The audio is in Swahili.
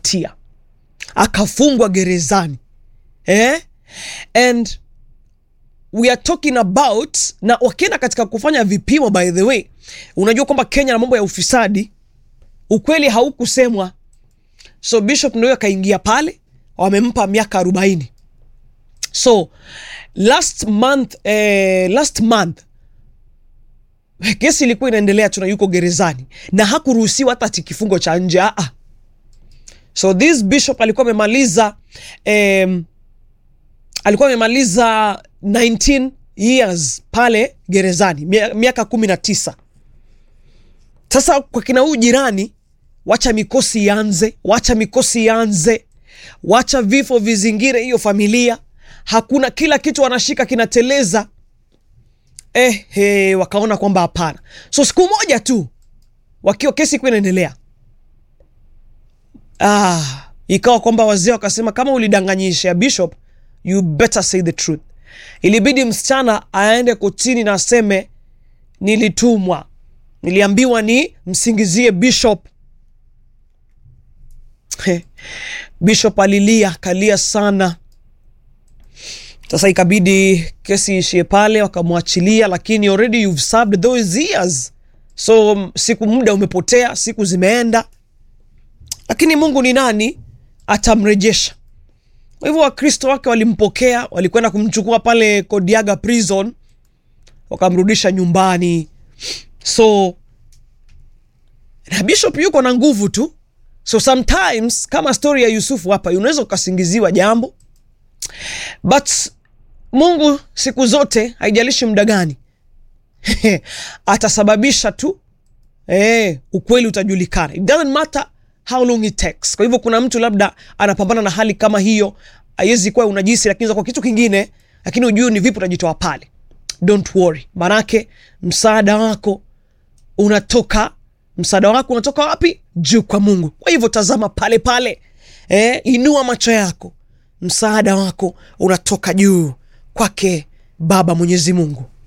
hatia akafungwa gerezani eh? and we are talking about na wakienda katika kufanya vipimo by the way unajua kwamba kenya na mambo ya ufisadi ukweli haukusemwa so bishop ndio akaingia pale wamempa miaka arobaini so last month eh, last month kesi ilikuwa inaendelea tuna yuko gerezani na hakuruhusiwa hata ati kifungo cha nje aa so this bishop alikuwa amemaliza um, alikuwa amemaliza 19 years pale gerezani mia- miaka kumi na tisa sasa kwa kina huyu jirani wacha mikosi ianze wacha mikosi ianze wacha vifo vizingire hiyo familia hakuna kila kitu wanashika kinateleza eh, he, wakaona kwamba hapana so siku moja tu wakiwa kesi ikuwa inaendelea ah, ikawa kwamba wazee wakasema kama ulidanganyisha bishop you better say the truth ilibidi msichana aende kotini na aseme nilitumwa niliambiwa ni msingizie bishop He, bishop alilia akalia sana sasa ikabidi kesi ishie pale wakamwachilia lakini already you've served those years so m- siku muda umepotea siku zimeenda lakini mungu ni nani atamrejesha kwa hivyo wakristo wake walimpokea walikwenda kumchukua pale kodiaga prison wakamrudisha nyumbani so na bishop yuko na nguvu tu so sometimes kama story ya yusufu hapa unaweza ukasingiziwa jambo but mungu siku zote haijalishi muda gani atasababisha tu eh, ukweli utajulikana it doesn't matter how long it takes kwa hivyo kuna mtu labda anapambana na hali kama hiyo haiwezi kuwa unajisi lakini kwa kitu kingine lakini ujui ni vipi utajitoa pale don't worry manake msaada wako unatoka msaada wako unatoka wapi juu kwa mungu kwa hivyo tazama pale pale eh, inua macho yako msaada wako unatoka juu kwake baba mwenyezi mungu